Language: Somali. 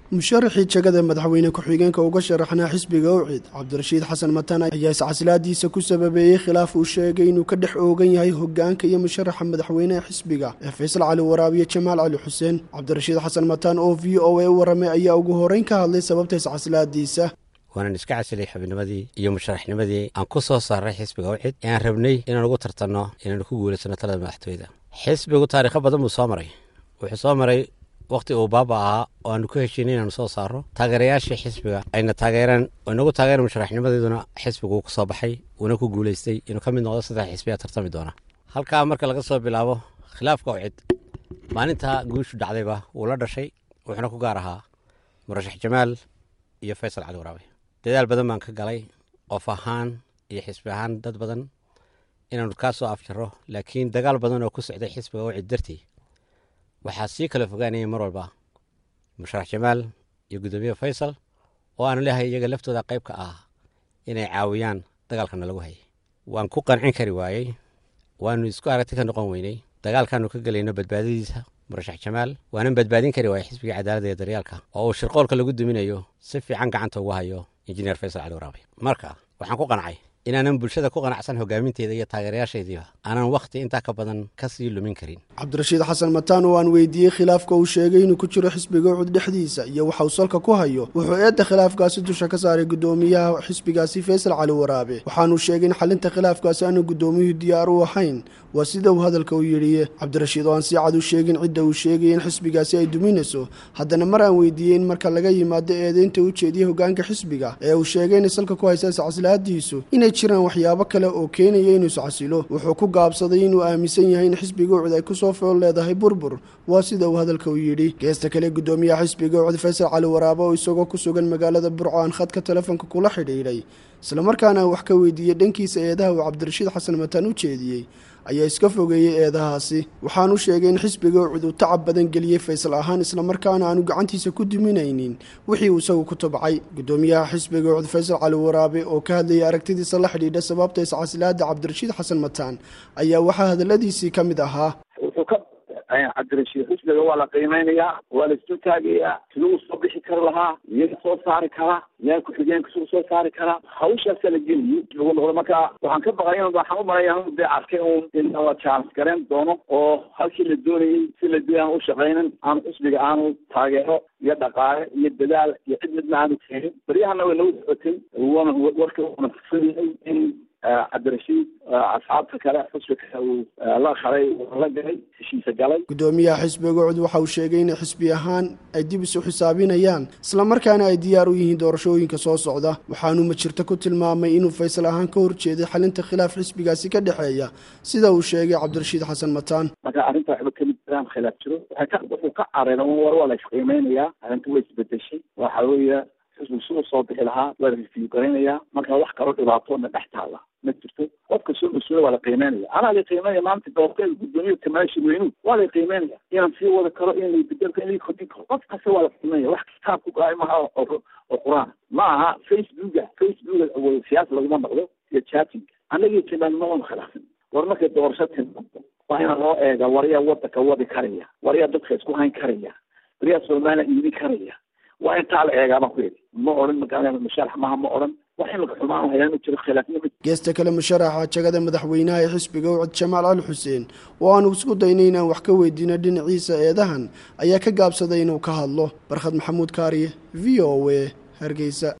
musharaxii jegada madaxweyne ku-xigeenka uga sharaxnaa xisbiga owcid cabdirashiid xasan matan ayaa iscaslaadiisa ku sababeeyey khilaaf uu sheegay inuu ka dhex oogan yahay hogaanka iyo musharaxa madaxweyneha xisbiga ee faysal cali waraabiye jamaal cali xuseen cabdirashiid xasan matan oo v o a u waramay ayaa ugu horeyn ka hadlay sababta iscaslaadiisa waanan iska casilay xubnimadii iyo musharaxnimadii aan ku soo saaray xisbiga wxid ee aan rabnay inaan ugu tartanno inaanu ku guulaysano talada madaxtooyada xisbigu taariikho badan buu soo maray wuxuu soo maray wakhti uu baaba ahaa oo aanu ku heshiinay inaanu soo saaro taageerayaashii xisbiga ayna taageeraan oo inagu taageeran musharaxnimadeeduna xisbigu ku soo baxay uuna ku guulaystay inuu ka mid noqdo saddex xisbiyaa tartami doona halkaa marka laga soo bilaabo khilaafka wcid maalintaa guushu dhacdayba wuu la dhashay wuxuuna ku gaar ahaa murashax jamaal iyo faysal cali waraabe dadaal badan baan ka galay qof ahaan iyo xisbi ahaan dad badan inaanu kaa soo afjaro laakiin dagaal badan oo ku socday xisbiga wcid dartii waxaa sii kala fogaanayay mar walba musharax jamaal iyo guddoomiye faysal oo aanu leehay iyaga laftooda qayb ka ah inay caawiyaan dagaalkana lagu hayay waan ku qancin kari waayey waanu isku aragti ka noqon weynay dagaalkaanu ka gelayno badbaadadiisa murashax jamaal waanan badbaadin kari waayey xisbiga cadaaladda iyo daryaalka oo uu shirqoolka lagu duminayo si fiican gacanta ugu hayo injineer faysal cali waraabe marka waxaan ku qancay inaanan bulshada ku qanacsan hogaaminteeda iyo taageerayaashaydiiba aanan wakhti intaa ka badan ka sii lumin karin cabdirashiid xasan mataan oo aan weydiiyey khilaafka uu sheegay inuu ku jiro xisbiga ucud dhexdiisa iyo waxa uu salka ku hayo wuxuu eedda khilaafkaasi dusha ka saaray guddoomiyaha xisbigaasi faysal cali waraabe waxaanuu sheegay in xalinta khilaafkaasi aanu guddoomiyuhu diyaar u ahayn waa sida uu hadalka u yidhi cabdirashiid oo aan si cad u sheegin cidda uu sheegay in xisbigaasi ay duminayso haddana mar aan weydiiyey in marka laga yimaado eedeynta u jeediyey hogaanka xisbiga ee uu sheegay inay salka ku haysa iscaslaadiisu inay jiraan waxyaabo kale oo keenaya inuu iscasilo wuxuu ku gaabsaday inuu aaminsan yahay in xisbiga ucud ay kusoo fool leedahay burbur waa sida uu hadalka u yidhi geesta kale guddoomiyaha xisbiga ucud faysal cali waraabe oo isagoo ku sugan magaalada burco aan khadka telefoonka kula xidhiidhay islamarkaana aan wax ka weydiiyey dhankiisa eedaha uu cabdirashiid xasan mataan u jeediyey ayaa iska fogeeyey eedahaasi waxaanu sheegay in xisbiga ucud uu tacab badan geliyey faysal ahaan islamarkaana aanu gacantiisa ku duminaynin wixii uu isagu ku tabcay guddoomiyaha xisbiga ucud faysal cali waraabe oo ka hadlayay aragtidiisa la xidhiidha sababta iscasilaada cabdirashiid xasan mataan ayaa waxaa hadaladiisii ka mid ahaa cabdirashiid xisbiga waa la qiimeynayaa waa la isu taagayaa siduu soo bixi kari lahaa iyaga soo saari karaa yaa ku-xigeenka siduu soo saari karaa hawshaasa la geliyo lagu noqdo marka waxaan ka baqay waxaan u malaya de arkay un in la chance gareyn doono oo halkii la doonayey si la doonay aan u shaqaynin aanu xisbiga aanu taageero iyo dhaqaale iyo dadaal iyo cid midna aanu keenin baryahana way nagu socotay wana warka wana fusayahay in cabdirashiid asxaabta kale xusbiga uu la qaray la galay heshiisa galay guddoomiyaha xisbiga ucud waxa uu sheegay in xisbi ahaan ay dib isu xisaabinayaan islamarkaana ay diyaar u yihiin doorashooyinka soo socda waxaanu majirto ku tilmaamay inuu faysal ahaan ka horjeeday xalinta khilaaf xisbigaasi ka dhexeeya sida uu sheegay cabdirashiid xasan mataan marka arrinta waxba kamid jiraan khilaaf jiro waxay ka wuxuu ka careera war waa la isqiimeynayaa arrinta way isbedeshay waxa weeye xisbigu si u soo bixi lahaa waa la review garaynayaa marka wax kaloo dhibaatoona dhex taala ma jirto qofka soo mas-uula waa la qiimeynaya anaa la qiimeynaya maanta doorteeda guddoomiya kamaashi weynu waa la qiimeynaya inaan sii wada karo in la bedelka in la kordhin karo qof kasta waa la qiimeynaya wax kitaab ku gaay maha oo oo qur-aan ma aha facebooka facebooka siyaasa laguma noqdo iyo chatting anagii timaan ma wana khilaafin war markay doorasho timaado waa ina loo eega waryaa wadanka wadi karaya waryaa dadka isku hayn karaya waryaa soomaaliya iibin karaya waa intaa la eegaa baan ku yidhi ma odhan magaalada musharax maha ma odhan wax imika xumaan hayaan ma jiro khilaafnimo geesta kale musharaxa jagada madaxweynaha ee xisbiga ucud jamaal cali xuseen oo aanu isku daynay inaan wax ka weydiino dhinaciisa eedahan ayaa ka gaabsaday inuu ka hadlo barkhad maxamuud kaariye v o a hargeysa